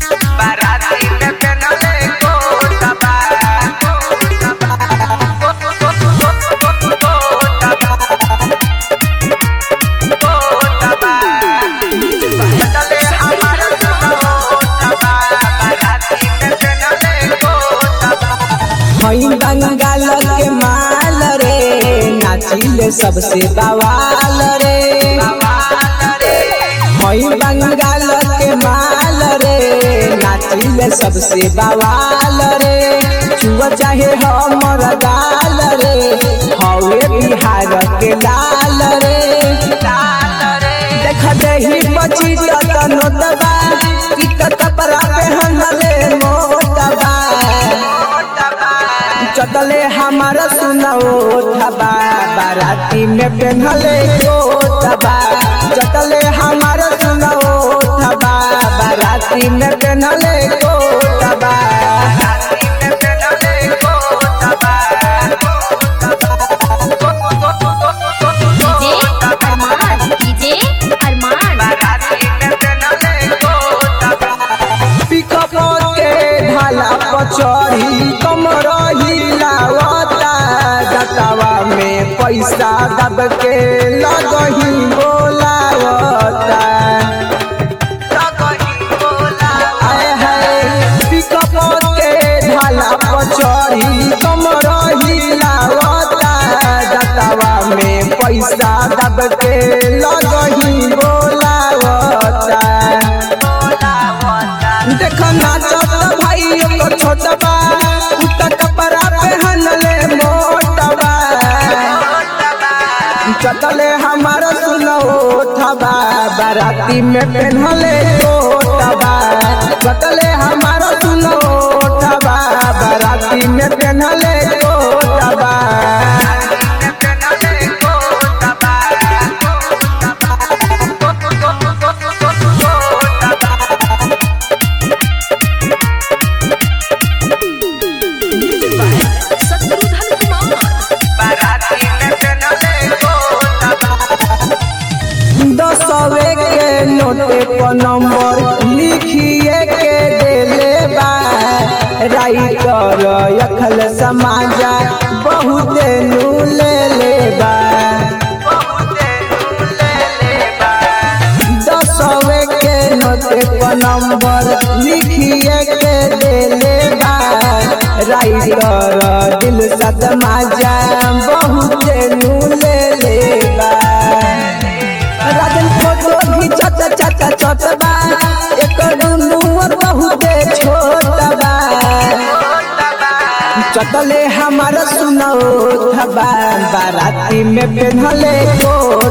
बाराती में पेनले कोटबा चले हमारा कोटबा बाराती में पेनले कोटबा हई बंगाल के माल रे नाचिले सबसे बवाल रे हई बंगाल के माल रे नाचिले सबसे बवाल रे छुआ चाहे हमर गाल रे हवे बिहार के लाल रे देख देही बची तत नोटबा कि कपड़ा पहनले मोटबा चटले हमारा सुनाओ थबा बाराती में पेन्हले कोटबा चटले हमारा सुनाओ थबा बाराती में पेन्हले कोटबा DJ Arman DJ Arman pickup के ढाला पर चढ़ी कमर हिलावता जटावा में पैसा दब के लगही बोलावता आए है पिकअप के ढाला पर चढ़ी कमर हिलावता जटावा में पैसा दब के लगही बोलावता देख नाचत भाई ओकर छोटबा उता कपड़ा पहनले मोटबा चटले हमारा सुनो थबा बाराती में पहनले कोटबा चटले हमारा सुनो थबा बाराती में पहनले कोटबा शत्रुघ्न कुमार दसवे के नोटे पर नंबर लिखिए के देले बा राइटर अखल समाजा बहुत नू ले ले बा दसवे के नोटे पर नंबर लिखिए के देले बा राइटर दिल सद माजा बहुत नू ले ले बा राजन फोटो घिचत चट चटबा एक दुनुअर बहुते छोटबा चटले हमारा सुनो थबा बाराती में पेन्हले को